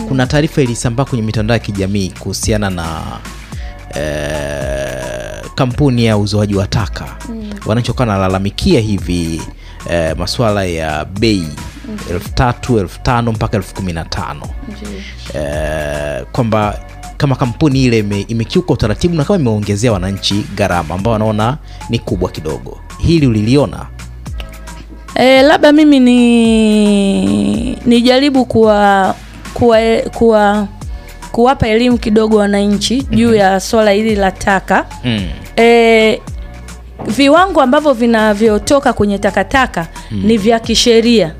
kuna taarifa ilisambaa kwenye mitandao ya kijamii kuhusiana na eh, kampuni ya uzoaji wa taka wananchi wakawa wanalalamikia hivi eh, masuala ya bei elfu tatu elfu tano mpaka elfu kumi na tano eh, kwamba kama kampuni ile ime, imekiuka utaratibu na kama imeongezea wananchi gharama ambao wanaona ni kubwa kidogo hili uliliona E, labda mimi ni nijaribu kuwa kuwa, kuwa kuwapa elimu kidogo wananchi juu ya swala hili la taka. mm. E, viwango ambavyo vinavyotoka kwenye takataka ni vya kisheria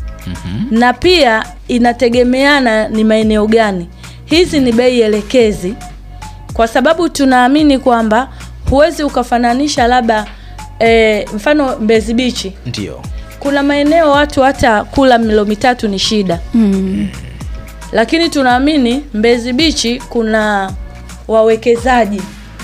na pia inategemeana ni maeneo gani. Hizi ni bei elekezi, kwa sababu tunaamini kwamba huwezi ukafananisha labda e, mfano Mbezi Bichi ndio kuna maeneo watu hata kula milo mitatu ni shida Mm. lakini tunaamini Mbezi Bichi kuna wawekezaji,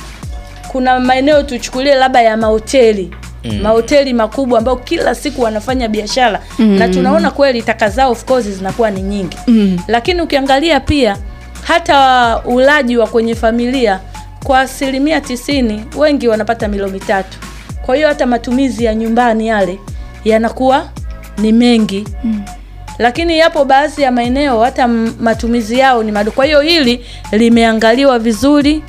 kuna maeneo tuchukulie labda ya mahoteli mm. mahoteli makubwa ambao kila siku wanafanya biashara mm. na tunaona kweli taka zao of course zinakuwa ni nyingi Mm. lakini ukiangalia pia hata ulaji wa kwenye familia kwa asilimia tisini wengi wanapata milo mitatu kwa hiyo hata matumizi ya nyumbani yale yanakuwa ni mengi mm. lakini yapo baadhi ya maeneo hata m- matumizi yao ni madogo kwa hiyo hili limeangaliwa vizuri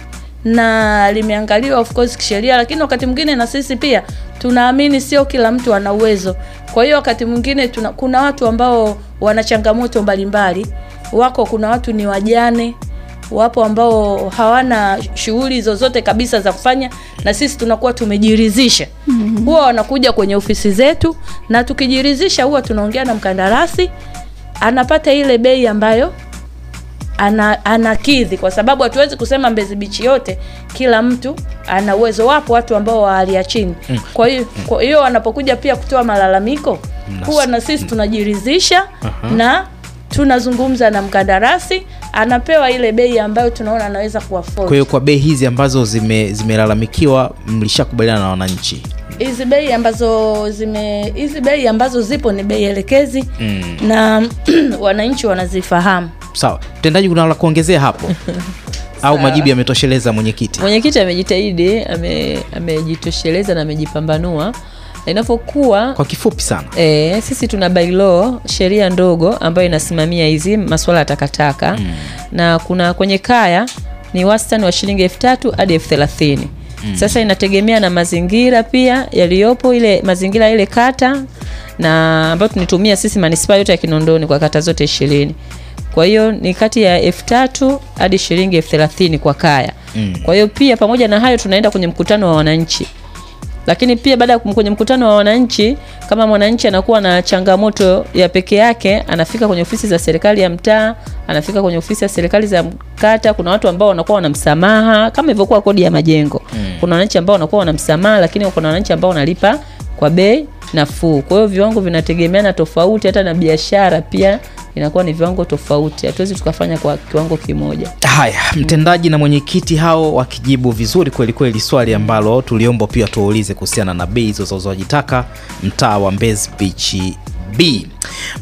na limeangaliwa of course kisheria lakini wakati mwingine na sisi pia tunaamini sio kila mtu ana uwezo kwa hiyo wakati mwingine tuna, kuna watu ambao wana changamoto mbalimbali wako kuna watu ni wajane wapo ambao hawana shughuli zozote kabisa za kufanya na sisi tunakuwa tumejiridhisha mm-hmm. huwa wanakuja kwenye ofisi zetu na tukijiridhisha huwa tunaongea na mkandarasi anapata ile bei ambayo ana, anakidhi kwa sababu hatuwezi kusema Mbezi Beach yote kila mtu ana uwezo. Wapo watu ambao wa hali ya chini. Kwa hiyo kwa hiyo wanapokuja pia kutoa malalamiko huwa na sisi tunajiridhisha na tunazungumza na mkandarasi, anapewa ile bei ambayo tunaona anaweza kuafford. kwa hiyo kwa bei hizi ambazo zime- zimelalamikiwa mlishakubaliana na wananchi hizi bei ambazo zime hizi bei ambazo zipo ni bei elekezi Mm. na wananchi wanazifahamu. sawa mtendaji kuna la kuongezea hapo au majibu yametosheleza mwenyekiti Mwenyekiti amejitahidi, ame- amejitosheleza na amejipambanua na inavyokuwa kwa kifupi sana E, sisi tuna bylaw sheria ndogo ambayo inasimamia hizi masuala ya takataka mm. na kuna kwenye kaya ni wastani wa shilingi elfu tatu hadi elfu thelathini mm. Sasa inategemea na mazingira pia yaliyopo ile mazingira ile kata na ambayo tunitumia sisi manispaa yote ya Kinondoni kwa kata zote ishirini. Kwa hiyo ni kati ya elfu tatu hadi shilingi elfu thelathini kwa kaya Mm. kwa hiyo pia pamoja na hayo tunaenda kwenye mkutano wa wananchi lakini pia baada ya kum- kwenye mkutano wa wananchi kama mwananchi anakuwa na changamoto ya peke yake anafika kwenye ofisi za serikali ya mtaa anafika kwenye ofisi ya serikali za kata kuna watu ambao wanakuwa wana msamaha kama ilivyokuwa kodi ya majengo mm. kuna wananchi ambao wanakuwa wana msamaha lakini kuna wananchi ambao wanalipa kwa bei nafuu kwa hiyo viwango vinategemeana tofauti hata na biashara pia inakuwa ni viwango tofauti hatuwezi tukafanya kwa kiwango kimoja haya mtendaji na mwenyekiti hao wakijibu vizuri kweli kweli swali ambalo tuliomba pia tuwaulize kuhusiana na bei hizo za uzoaji taka mtaa wa Mbezi Beach B